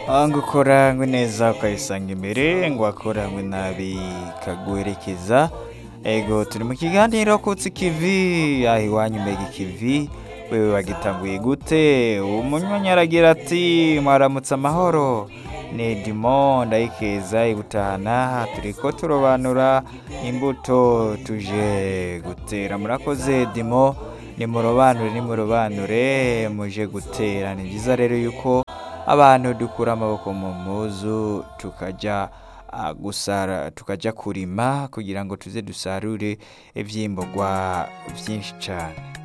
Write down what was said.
ngo ukoranywe neza ukayisanga imbere ngo wakoranywe nabi ikaguherekeza ego turi mu kiganiro kutsi ikivi aho iwanyu mbega ikivi wewe wagitanguye gute umunywanyi aragira ati mwaramutse amahoro ni dimo ndayikeza ibutahana turiko turobanura imbuto tuje gutera murakoze dimo nimurobanure nimurobanure muje gutera ni byiza rero yuko abantu dukura amaboko mu mpuzu tukajya ah, gusara tukajya kurima kugira ngo tuze dusarure ivyimburwa vyinshi cane